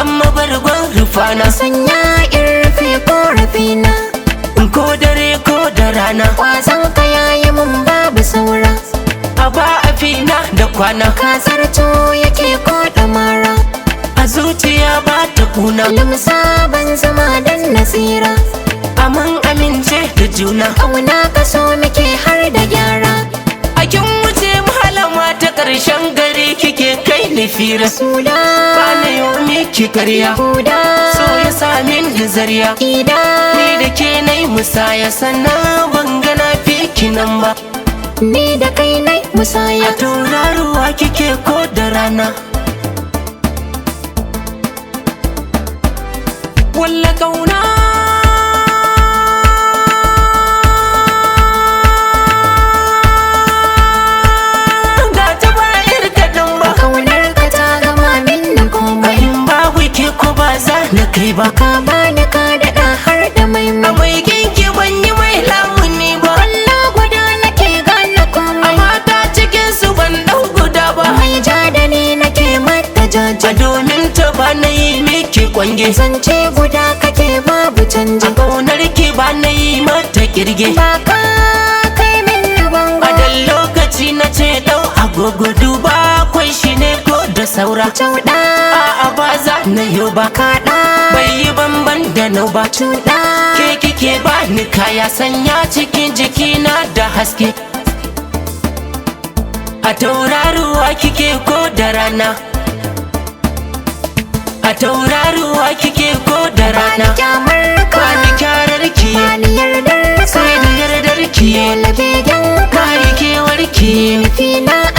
zama bargon rufana sanya in rufe korafina ko dare ko da rana kwazon ka yayi mun babu saura a ba a fina da kwana ka zarto yake ko mara a zuciya ba ta kuna limsa ban zama dan nasira amin amince da juna kauna ka so muke har da gyara a kin wuce malama ta ƙarshen gari kike kai ni fira suna ba na yau miki karya guda so ya samin da zariya ida ni da ke na yi musaya sannan ban gana fi nan ba ni da kai nai musaya a tauraruwa kike ko da rana walla kauna ga ta bayar kaɗan ba kaunar ka ta gama min da komai in babu ke ko ba za na kai ba ka bani ka daɗa har da mai a mai mai kinki ban yi mai lamuni ba Allah guda nake gane komai mata cikin su ban ɗau guda ba mai ja da ni nake mata a jaja domin ta ba na yi miki kwange zance guda kake babu canji a ƙaunar ki ba na yi mata kirge ba ka kai min bango a dan lokaci na ce ɗau agogo duba kwai shi ne ko da saura Cauɗa a'a ba za na yau ba kaɗa bai yi banban da nau ba cuɗa ke kike ba ni kaya sanya cikin jikina da haske a tauraruwa kike ko da rana a tauraruwa kike ko da rana kyamar ka Bani kyarar ki bani yardar ka sai da yardar ki dole begen ka Bani kewar ki nufi na